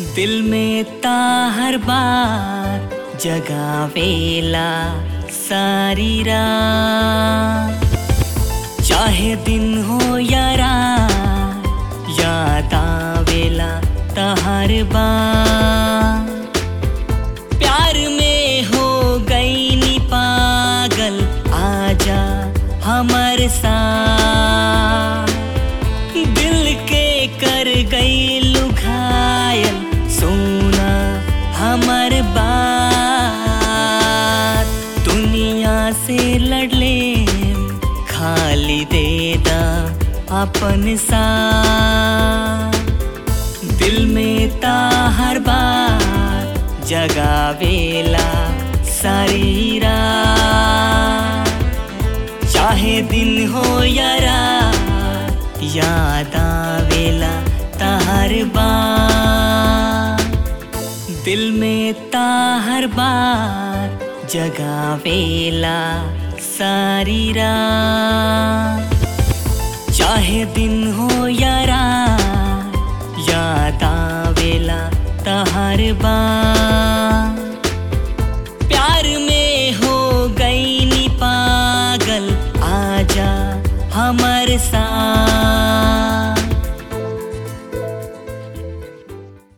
दिल में ता हर बार जगावेला सारी रात चाहे दिन हो या रात याद आवेला ता हर बार प्यार में हो गई नी पागल आजा हमर साथ दिल के कर गई लुघायल सोना हमर बात दुनिया से लड़ले खाली दे दा अपन साथ दिल में ता हर बार जगावेला सारी रात चाहे दिन हो या रात याद आवेला ताहर बार दिल में ताहर बार जगावेला सारी रात चाहे दिन हो या रात याद आवेला ताहर बार प्यार में हो गई नी पागल आजा हमर सा